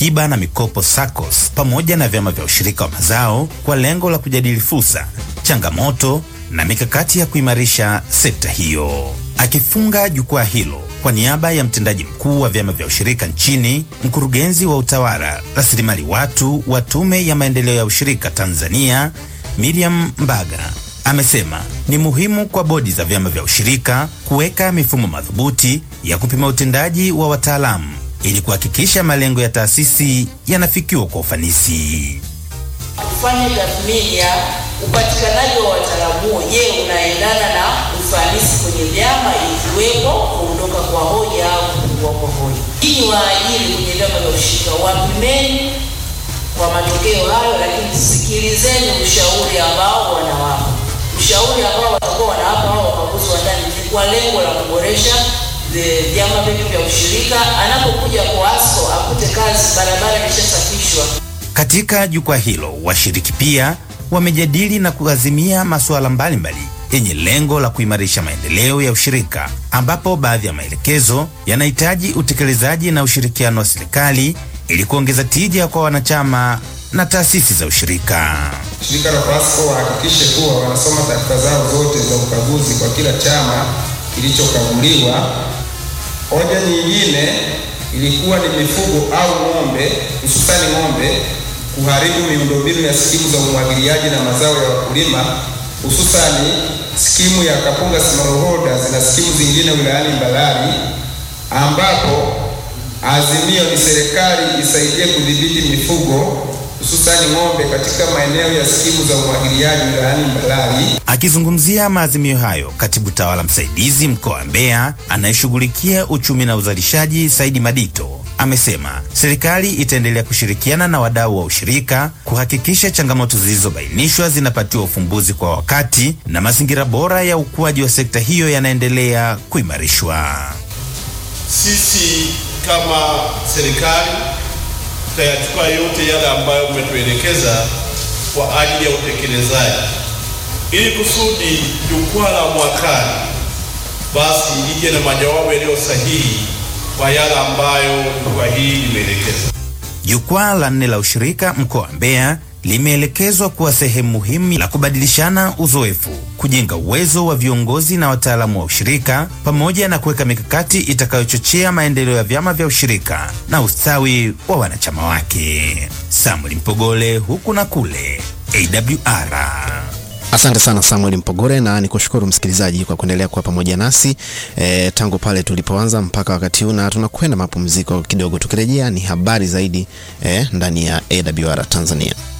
akiba na mikopo SACCOS pamoja na vyama vya ushirika wa mazao kwa lengo la kujadili fursa, changamoto na mikakati ya kuimarisha sekta hiyo. Akifunga jukwaa hilo kwa niaba ya mtendaji mkuu wa vyama vya ushirika nchini, mkurugenzi wa utawala rasilimali watu wa Tume ya Maendeleo ya Ushirika Tanzania, Miriam Mbaga amesema ni muhimu kwa bodi za vyama vya ushirika kuweka mifumo madhubuti ya kupima utendaji wa wataalamu ili kuhakikisha malengo ya taasisi yanafikiwa kwa ufanisi. Kufanya tathmini ya upatikanaji wa wataalamu, je, unaendana na ufanisi kwenye vyama, ikiwepo kuondoka kwa hoja au kupungua kwa hoja. Hii waajiri kwenye vyama vya ushirika wapimeni kwa matokeo hayo, lakini sikilizeni ushauri ambao wanawapa, ushauri ambao watakuwa wanawapa hao wakaguzi wa ndani ni kwa lengo la kuboresha vyama vyetu vya ushirika. Anapokuja kwa ASCO akute kazi, barabara imeshasafishwa. Katika jukwaa hilo washiriki pia wamejadili na kuazimia masuala mbalimbali yenye lengo la kuimarisha maendeleo ya ushirika, ambapo baadhi ya maelekezo yanahitaji utekelezaji na ushirikiano wa serikali ili kuongeza tija kwa wanachama na taasisi za ushirika. Shirika la PASCO wahakikishe kuwa wanasoma taarifa zao zote za ukaguzi kwa kila chama kilichokaguliwa. Hoja nyingine ilikuwa ni mifugo au ng'ombe, hususani ng'ombe kuharibu miundombinu ya skimu za umwagiliaji na mazao ya wakulima, hususani skimu ya Kapunga Smallholders na skimu zingine wilayani Mbalali, ambapo azimio ni serikali isaidie kudhibiti mifugo hususani ng'ombe katika maeneo ya skimu za umwagiliaji wilayani Mbalali. Akizungumzia maazimio hayo, katibu tawala msaidizi mkoa wa Mbeya anayeshughulikia uchumi na uzalishaji Saidi Madito amesema serikali itaendelea kushirikiana na wadau wa ushirika kuhakikisha changamoto zilizobainishwa zinapatiwa ufumbuzi kwa wakati na mazingira bora ya ukuaji wa sekta hiyo yanaendelea kuimarishwa. Sisi kama serikali tutayachukua yote yale ambayo umetuelekeza kwa ajili ya utekelezaji, ili kusudi jukwaa la mwakani basi ije na majawabu yaliyo sahihi kwa yale ambayo jukwaa hili limeelekeza. Jukwaa la nne la ushirika mkoa wa Mbeya limeelekezwa kuwa sehemu muhimu la kubadilishana uzoefu, kujenga uwezo wa viongozi na wataalamu wa ushirika, pamoja na kuweka mikakati itakayochochea maendeleo ya vyama vya ushirika na ustawi wa wanachama wake. Samuel Mpogole, huku na kule, AWR. Asante sana Samuel Mpogore, na nikushukuru msikilizaji kwa kuendelea kuwa pamoja nasi e, tangu pale tulipoanza mpaka wakati huu, na tunakwenda mapumziko kidogo. Tukirejea ni habari zaidi e, ndani ya AWR Tanzania.